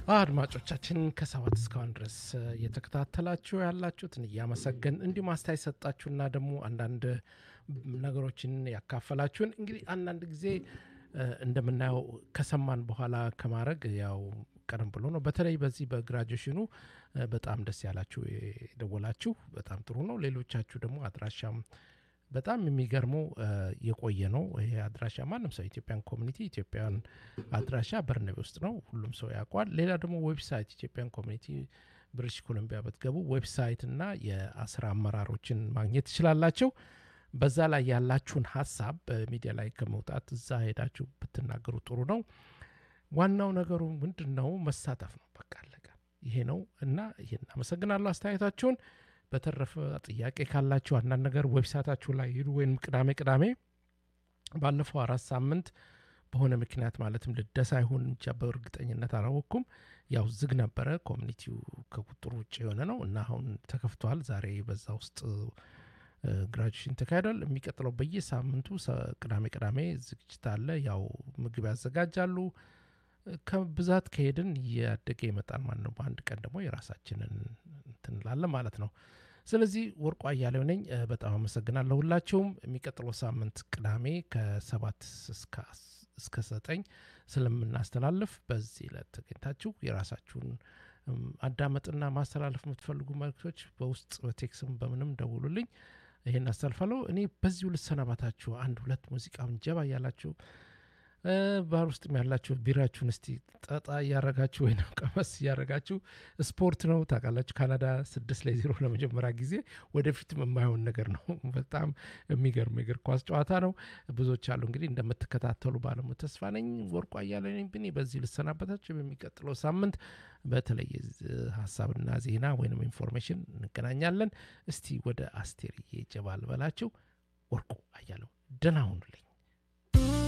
አድማጮቻችን ከሰባት እስካሁን ድረስ እየተከታተላችሁ ያላችሁትን እያመሰገን እንዲሁም አስተያየት ሰጣችሁና ደግሞ አንዳንድ ነገሮችን ያካፈላችሁን እንግዲህ አንዳንድ ጊዜ እንደምናየው ከሰማን በኋላ ከማድረግ ያው ቀደም ብሎ ነው። በተለይ በዚህ በግራጁዌሽኑ በጣም ደስ ያላችሁ የደወላችሁ በጣም ጥሩ ነው። ሌሎቻችሁ ደግሞ አድራሻም በጣም የሚገርመው የቆየ ነው። ይሄ አድራሻ ማንም ሰው ኢትዮጵያን ኮሚኒቲ ኢትዮጵያን አድራሻ በርነቤ ውስጥ ነው። ሁሉም ሰው ያውቋል። ሌላ ደግሞ ዌብሳይት ኢትዮጵያን ኮሚኒቲ ብሪቲሽ ኮሎምቢያ ብትገቡ ዌብሳይት እና የስራ አመራሮችን ማግኘት ትችላላቸው። በዛ ላይ ያላችሁን ሀሳብ በሚዲያ ላይ ከመውጣት እዛ ሄዳችሁ ብትናገሩ ጥሩ ነው። ዋናው ነገሩ ምንድን ነው? መሳተፍ ነው። በቃ አለቀ። ይሄ ነው እና ይህን አመሰግናለሁ አስተያየታችሁን። በተረፈ ጥያቄ ካላችሁ አንዳንድ ነገር ዌብሳይታችሁ ላይ ሂዱ፣ ወይም ቅዳሜ ቅዳሜ ባለፈው አራት ሳምንት በሆነ ምክንያት ማለትም ልደሳ ይሁን ብቻ በእርግጠኝነት አላወቅኩም፣ ያው ዝግ ነበረ። ኮሚኒቲው ከቁጥር ውጭ የሆነ ነው እና አሁን ተከፍቷል። ዛሬ በዛ ውስጥ ግራጁዌሽን ተካሂዷል። የሚቀጥለው በየሳምንቱ ቅዳሜ ቅዳሜ ዝግጅት አለ። ያው ምግብ ያዘጋጃሉ። ከብዛት ከሄድን እያደገ ይመጣል ማለት ነው። በአንድ ቀን ደግሞ የራሳችንን እንትንላለን ማለት ነው። ስለዚህ ወርቁ አያሌው ነኝ። በጣም አመሰግናለሁ ሁላችሁም። የሚቀጥለው ሳምንት ቅዳሜ ከሰባት እስከ ዘጠኝ ስለምናስተላልፍ በዚህ ዕለት ተገኝታችሁ የራሳችሁን አዳመጥና ማስተላለፍ የምትፈልጉ መልክቶች በውስጥ በቴክስም በምንም ደውሉልኝ። ይሄን አስተላልፋለሁ። እኔ በዚሁ ልሰናባታችሁ። አንድ ሁለት ሙዚቃውን ጀባ እያላችሁ ባህር ውስጥም ያላችሁ ቢራችሁን እስቲ ጠጣ እያረጋችሁ ወይም ቀመስ እያረጋችሁ ስፖርት ነው ታውቃላችሁ። ካናዳ ስድስት ለዜሮ ለመጀመሪያ ጊዜ ወደፊትም የማይሆን ነገር ነው። በጣም የሚገርም የእግር ኳስ ጨዋታ ነው። ብዙዎች አሉ እንግዲህ እንደምትከታተሉ ባለሙ ተስፋ ነኝ። ወርቁ አያሌ ነኝ። ብኔ በዚህ ልሰናበታችሁ። በሚቀጥለው ሳምንት በተለየ ሀሳብና ዜና ወይም ኢንፎርሜሽን እንገናኛለን። እስቲ ወደ አስቴርዬ ጀባ ልበላችሁ። ወርቁ አያሌው ደህና ሁኑልኝ።